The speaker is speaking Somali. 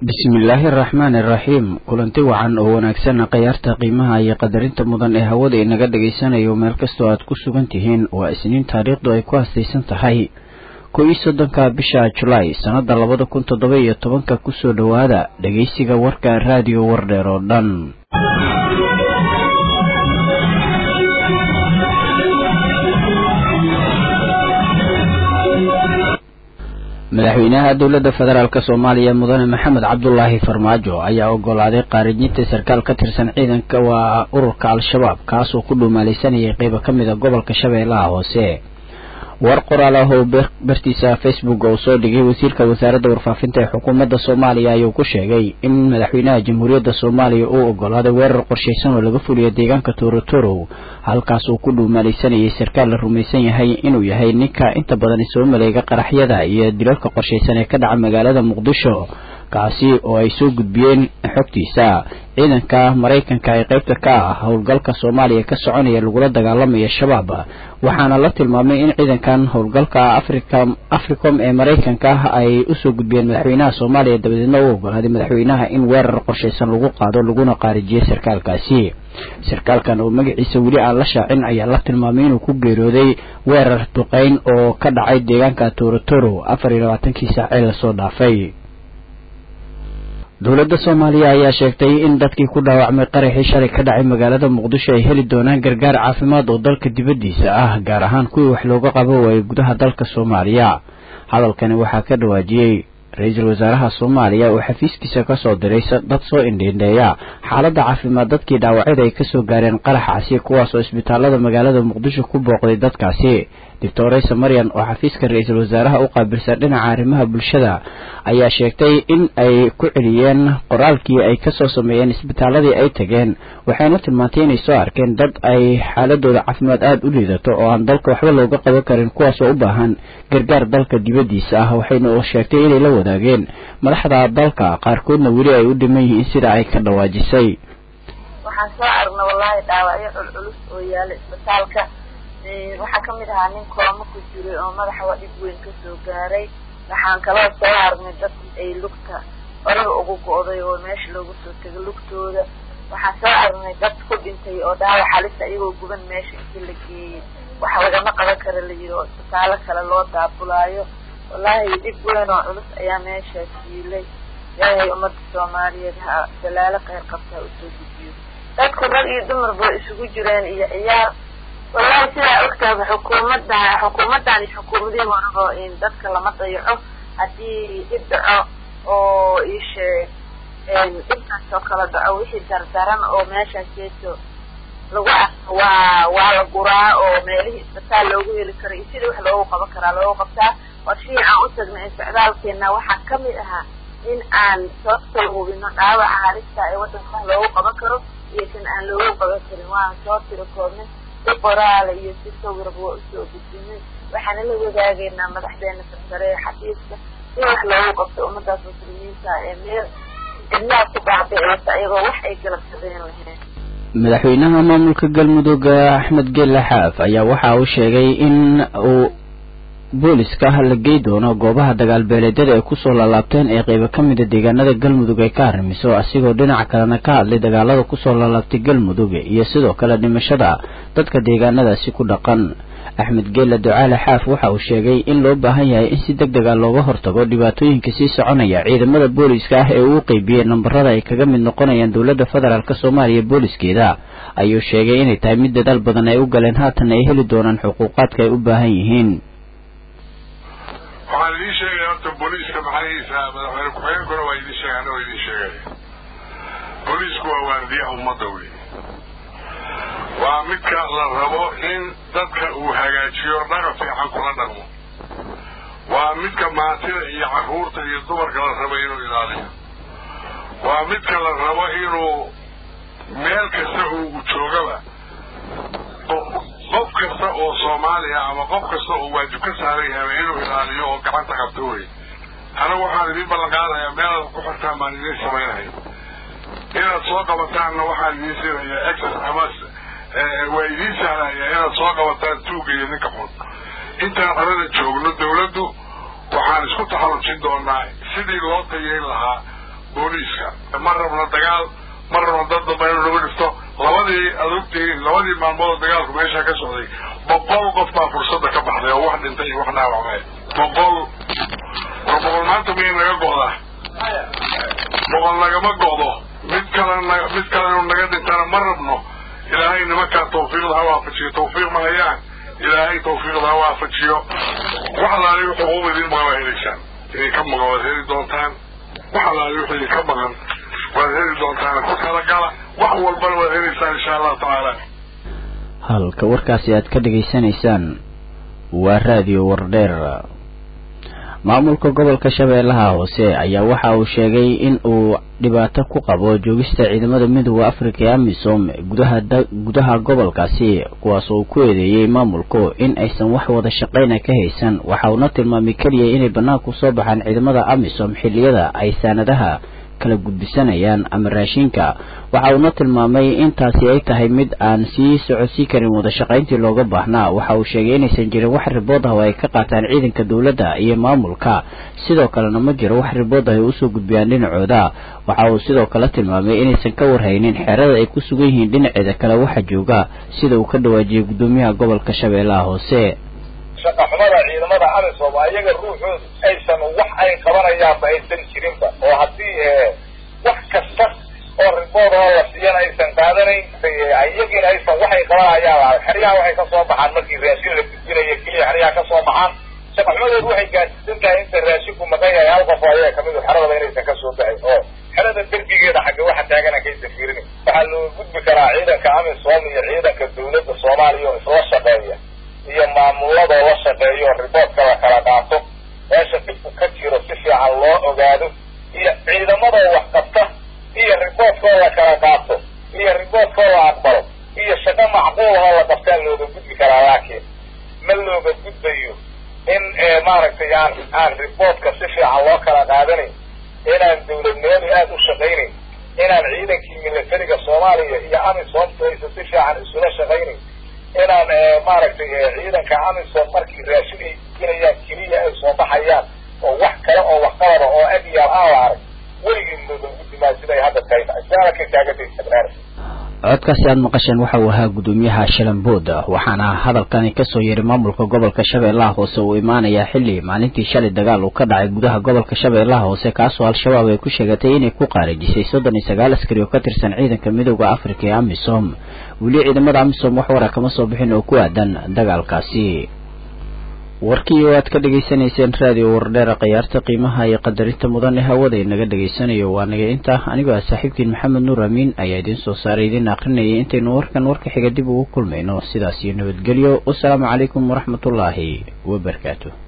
bismillaahi araxmaani araxiim kulanti wacan oo wanaagsan khayaarta qiimaha iyo qadarinta mudan ee hawada inaga dhagaysanayo meel kastoo aad ku sugan tihiin waa isniin taariikhdu ay ku hastaysan tahay kow iyo soddonka bisha julaay sannada labada kun toddoba iyo tobanka kusoo dhowaada dhegaysiga warka raadiyo wardheer oo dhan madaxweynaha dowladda federaalk soomaaliya mudane maxamed cabdulaahi farmaajo ayaa ogolaaday qaarijinta sarkaal ka tirsan ciidanka waa ururka al-shabaab kaasoo ku dhuumaalaysanayay qeybo ka mid a gobolka shabeellaha hoose war qoraal ah oo bartiisa facebook uu soo dhigay wasiirka wasaaradda warfaafinta ee xukuumadda soomaaliya ayuu ku sheegay in madaxweynaha jamhuuriyadda soomaaliya uu ogolaaday weerar qorshaysan oo laga fuliyo deegaanka torotorow halkaas uu ku dhuumaalaysanayay sarkaal la rumaysan yahay inuu yahay ninka inta badan soo maleega qaraxyada iyo dilalka qorshaysan ee ka dhaca magaalada muqdisho kaasi oo ay soo gudbiyeen xogtiisa ciidanka maraykanka ee qaybta ka ah howlgalka soomaaliya ka soconaya lagula dagaalamaya shabaab waxaana la tilmaamay in ciidankan howlgalka africa africom ee maraykanka ay usoo gudbiyeen madaxweynaha soomaaliya dabadeedna u ogolaaday madaxweynaha in weerar qorshaysan lagu qaado laguna qaarijiyay sarkaalkaasi sarkaalkan oo magaciisa weli aan la shaacin ayaa la tilmaamay inuu ku geeriyooday weerar duqeyn oo ka dhacay deegaanka torotoro afar iyo labaatankii saacee lasoo dhaafay dowladda soomaaliya ayaa sheegtay in dadkii ku dhaawacmay qaraxii shalay ka dhacay magaalada muqdisho ay heli doonaan gargaar caafimaad oo dalka dibaddiisa ah gaar ahaan kuwii wax looga qabo waayay gudaha dalka soomaaliya hadalkani waxaa ka dhawaajiyey ra-iisul wasaaraha soomaaliya oo xafiiskiisa kasoo diray dad soo indhiindheeya xaaladda caafimaad dadkii dhaawacyada ay kasoo gaareen qaraxaasi kuwaas oo isbitaalada magaalada muqdisho ku booqday dadkaasi doctoresa maryan oo xafiiska ra-iisul wasaaraha u qaabilsan dhinaca arrimaha bulshada ayaa sheegtay in ay ku celiyeen qoraalkii ay kasoo sameeyeen isbitaaladii ay tageen waxayna tilmaantay inay soo arkeen dad ay xaaladooda caafimaad aada u liidato oo aan dalka waxba looga qaban karin kuwaasoo u baahan gargaar dalka dibaddiisa ah waxayna sheegtay inay la wadaageen madaxda dalka qaarkoodna weli ay u dhiman yihiin sida ay ka dhawaajisay waxaan soo aragna wallaahi dhaawacyo culculus oo yaala isbitaalka waxaa kamid ahaa nin kooma ku jiray oo madaxa dhib weyn kasoo gaaray waxaan kaloo soo aragnay dad ay lugta olaga ugu go-day oo meesha loogu soo tegay lugtooda waxaan soo aragnay dad ku dhintay oo dhaawac halisa iyagoo guban meesha intii la geeyey waxa lagama qaban kara la yidhi oo isbitaalo kale loo daabulaayo wallaahi dhib weyn oo culus ayaa meeshaas yiilay ilaahay ummadda soomaaliyeed ha dalaalo kheyr qabta ha usoo gudiyo dadku rag iyo dumarba isugu jireen iyo ciyaar wallahi sidaa ogtaaba xukuumadda xukuumaddan iyo xukuumadihii horaba in dadka lama dayaco haddii dhib dhaco oo iisheeg dhibkaas oo kala dhaco wixii dardaran oo meeshaas jeeso lagu arko waa waa la guraa oo meelihii isbitaal loogu heli karo iyo sidii wax loogu qaban karaa loogu qabtaa warshihii aan u tagnay isticdaalkeena waxaa kamid ahaa in aan soo soo hubino dhaawaca halista ee waddanka wax loogu qaban karo iyo kan aan loogu qaban karin waan soo tiro koobnay si qoraala iyo si sawirba waa usoo gudbinay waxaana la wadaagaynaa madaxdeena sarsare ee xafiiska si wax loogu qabto ummadaas muslimiinta ee meel cidlaha ku baabi'eysa iyagoo wax ay galabsadeen lahayn madaxweynaha maamulka galmudug axmed geelle xaaf ayaa waxa uu sheegay in uu booliska la gey doono goobaha dagaalbeeleedyada ay kusoo laalaabteen ee qeybo ka mida deegaanada galmudug ay ka arrimiso asigoo dhinaca kalena ka hadlay dagaalada kusoo laalaabtay galmudug iyo sidoo kale dhimashada dadka deegaanadaasi ku dhaqan axmed geelle ducaale xaaf waxa uu sheegay in loo baahan yahay in si deg deg a looga hortago dhibaatooyinka sii soconaya ciidamada booliska ah ee uu qeybiyey nambarada ay kaga mid noqonayaan dowladda federaalk soomaaliya booliskeeda ayuu sheegay inay tahay mid dadaal badan ay u galeen haatan ay heli doonaan xuquuqaadka ay u baahan yihiin waxaan idiin sheegaya horta booliiska maxahiisa madaxweyne ku-xigeenkuna waa idiin sheegay anagoo idiin sheegaya booliisku waa waardiyaha ummadda wey waa midka la rabo in dadka uu hagaajiyo dhaqan fiican kula dhaqmo waa midka maantida iyo carruurta iyo dumarka la rabo inuu ilaaliyo waa midka la rabo inuu meel kasta uu joogaba qof kasta oo soomaaliya ama qof kasta oo waajib ka saaran yahay inuu ilaaliyo oo gacanta qabto wey anagu waxaan idiin ballan qaadayaa meelaad ku xirtaan baan idiin samaynahay inaad soo qabataanna waxaan idiin siinayaa exas ama waa idiin sahlaya inaad soo qabataan tuuga iyo ninka xun intaan xerada joogno dawladdu waxaan isku taxallujin doonaa sidii loo tayeyn lahaa booliiska ma rabno dagaal ma rabno dad damba inu nagu dhifto labadii aad ogtihiin labadii maalmoodoo dagaalku meesha ka socday boqol qof baa fursadda ka baxday oo wax dhintay iyo wax dhaawacmay boqol war boqol maanta miyay naga go'daa boqol nagama go'do mid kalena mid kale inu naga dhintana ma rabno ilaahay nimankaa tawfiiqda ha waafajiyo tawfiiq ma hayaan ilaahay tawfiiqda ha waafajiyo wax alaali wuxuu uba idin maqan waa helaysaan idinka maqan waad heli doontaan wax alaali wuxuu idinka maqan waad heli doontaan ku kala gala wax walbana waad helaysaan insha allahu tacaala halka warkaasi aad ka dhegaysanaysaan waa raadiyo wardheer maamulka gobolka shabeellaha hoose ayaa waxa uu sheegay in uu dhibaato ku qabo joogista ciidamada midooda afrika ee amisom gudaha gudaha gobolkaasi kuwaas oo ku eedeeyey maamulku in aysan wax wada shaqayna ka haysan waxa uuna tilmaamay keliya inay bannaanku soo baxaan ciidamada amisom xilliyada ay saanadaha kala gudbisanayaan ama raashinka waxa uuna tilmaamay intaasi ay tahay mid aan sii socodsii karin wada shaqayntii looga baahnaa waxa uu sheegay inaysan jirin wax ribood ah oo ay ka qaataan ciidanka dowladda iyo maamulka sidoo kalena ma jiro wax ribood ah ay usoo gudbiyaan dhinacooda waxa uu sidoo kale tilmaamay inaysan ka warhaynin xeerada ay ku sugan yihiin dhinaceeda kale waxa jooga sida uu ka dhawaajiyey guddoomiyaha gobolka shabeellaha hoose shaqaxumada ciidamada amisom ayaga ruuxooda aysan wax ay qabanayaanba aysan jirinba oo haddii wax kasta oo ribood oo la siiyana aysan qaadanayn ayagiina aysan waxay qabanayaan lahay xeryaha waxay kasoo baxaan markii raashin la gudbinayo keliya xeryaha kasoo baxaan shaqaxumadeedu waxay gaadsiisan tahay inta raashinku maqan yahay hal qof oo ayaga kamid xeradaba inaysan kasoo baxayn oo xerada derbigeeda xagga waxa taagan kaysa fiirin waxaa loo gudbi karaa ciidanka amisom iyo ciidanka dawladda soomaaliya oo isla shaqeeya iyo maamuladoo la shaqeeyo riboodka la kala qaato meesha dhibku ka jiro si fiican loo ogaado iyo ciidamadoo wax qabta iyo riboodkoo la kala qaato iyo riboodkoo la aqbalo iyo shaqo macquulahoo la qabtaa looga gudbi karaa laakiin ma looga gudbayo in maaragtay aan aan riboodka si fiican loo kala qaadanayn inaan dawladnimadu aada u shaqaynayn inaan ciidankii militariga soomaaliya iyo amisomta aysan si fiican isula shaqaynayn inaan maaragtay ciidanka amisom markii raashin ay gudbinayaan keliya ay soo baxayaan oo wax kale oo waxqabada oo agyaal aan la arag weligii looga gudbimaa siday hadda tahay isaalaka taagatay codkaasi aada maqasheen waxa uu ahaa guddoomiyaha shalambood waxaana hadalkani kasoo yeeray maamulka gobolka shabeellaha hoose uu imaanayaa xilli maalintii shalay dagaal uu ka dhacay gudaha gobolka shabeellaha hoose kaasoo al-shabaab ay ku sheegatay inay ku qaarajisay soddon iyo sagaal askari oo ka tirsan ciidanka midooda afrika ee amisom weli ciidamada amisom wax wara kama soo bixin oo ku aadan dagaalkaasi warkii oo aad ka dhegaysanayseen raadiyo wardheera khiyaarta qiimaha iyo qadarinta mudan ee hawada inaga dhegaysanayo waa naga inta anigoo ah saaxiibkiin maxamed nuur amiin ayaa idiin soo saaray idiin akrinayay intaynu warkan warka xiga dib ugu kulmayno sidaas iyo nabadgelyo wasalaamu calaykum waraxmatullaahi wabarakaatu